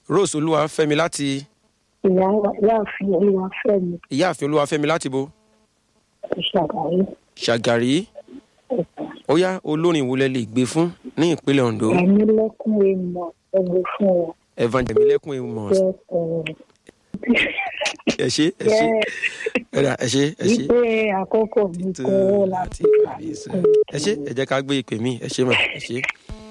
rose olúwafẹ́mi láti ìyá ìyáàfin olúwafẹ́mi ìyáàfin olúwafẹ́mi láti bo ìṣàgáyé ṣàgàrí ó yá olórin ìwúlẹ̀ lè gbé fún ní ìpínlẹ̀ ondo ẹ̀mí lẹ́kùn èèmọ̀ ẹgbẹ́ fún wọn evangelist lẹ́kùn amos jẹ́ ọ̀rọ̀ ẹ ṣe ẹ ṣe ẹ̀dà ẹ ṣe ẹ ṣe wípé àkókò mi tó kọ́ láti láti parí sọ ẹ ṣe ẹ jẹ́ ká gbé ìpè mí ẹ ṣe mà ẹ ṣe.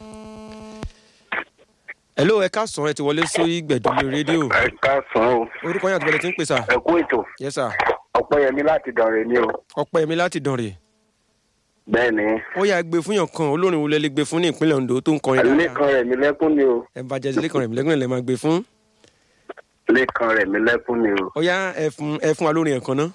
hello ẹ káàsán ẹ ti wọlé sórí gbẹ̀dọ̀ lórí rédíò ẹ káàsán o orúkọ yín àti bẹ̀rẹ̀ tí ń pè sà ẹ kú ètò yes sir ọpẹyẹmí láti dànrè ni o ọpẹ́ mi láti dànrè bẹ́ẹ̀ ni ó yà gbé fún yàn kan olórin ìwúlẹ̀ lè gbé fún ní ìpínlẹ̀ ondo tó ń kọrin dáadáa lẹ́kan rẹ̀ mi lẹ́kún ni o evangelist lẹ́kàn rẹ̀ lẹ́kàn rẹ̀ máa gbé fún lẹ́kan rẹ̀ mi lẹ́kún ni o. ó yá ẹ fún ẹ fún wa lórin ẹ̀kan náà.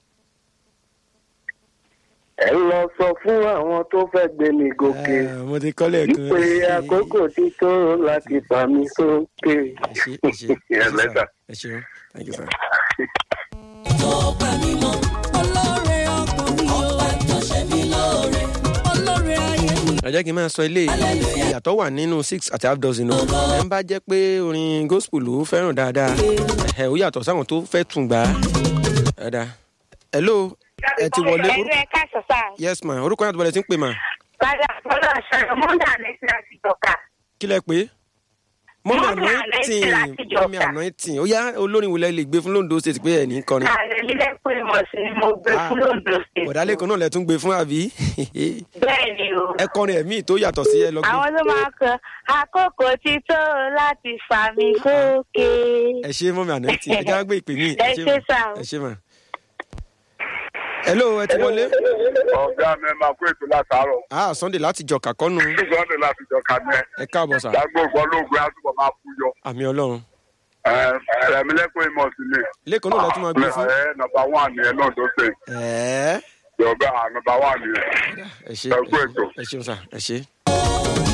ẹ lọ sọ fún àwọn tó fẹ́ gbé mi gòkè Ah, mo ti kọ́lé ẹ̀kan wípé àkókò ti tó láti fà mí sókè. ẹ ṣe ẹ ṣe ẹ ṣe Ẹ lẹ́tà. sà ẹ ṣeun thank you sir. tó gbà mí mọ́ olóore ọkàn mi o ọba tó ṣe mí lóore olóore ayé mi. ẹ jẹ́ kí n máa sọ ilé ìyàtọ̀ wà nínú six àti half dozen o ẹ ń bá jẹ́ pé orin gospel ló fẹ́ràn dáadáa ẹ ó yàtọ̀ sáwọn tó fẹ́ tún gbà á ẹ̀dá hello ẹ ti wọlé ẹ̀rọ orúkọ ẹ̀ka sọ̀sà yes ma orúkọ yàtọ̀ bẹ̀rẹ̀ tí ń pè mà padà fọlọ́ ṣọ̀rọ̀ mọ́ndà lẹ́sìn láti dọ̀ka. kí lẹ pé mọ́mí Mọ́mì anointing anointing láti Ìjọ̀ká. mọ́mí anointing ó yá olórin wulẹ̀ lè gbé fún londo state pé ẹ̀ ní kọrin ààrẹ nílẹ̀ pé mo sì ni mo gbé Ah. fún lóńdó sí. bọ̀dálẹ̀ kan náà lẹ tún gbé fún àbí bẹ́ẹ̀ ni o. ẹ kọrin ẹ̀mí tó yàtọ̀ sí ẹ lọ gbé àwọn tó máa kọ àkókò ti tó láti fà mí sókè. ẹ ṣe mọ́mí anointing ẹ já gbé ìpè mí Ẹ ṣé sà o. ẹ ṣe mà hello ẹ ti wọlé ọ̀gá mi máa kó ètò látàárọ̀ ah sunday láti jọ kàkọ́nu sọ́ọ̀dẹ̀ láti jọ ká ní ẹ ẹ káàbọ̀ sà dágbògbò olóògbé àtúbọ̀ máa kú yọ àmì ọlọ́run ẹ̀mí lẹ́kún ìmọ̀ sí ni lẹ́kọ̀ọ́ náà lẹ tún máa gbé fún ẹ nọmba wán ni ẹ náà tó ṣe ẹ̀ẹ́ ìjọba nọmba wán ni ẹ. ẹ ṣe Ẹ kú ètò. ẹ ṣeun sà ẹ ṣe.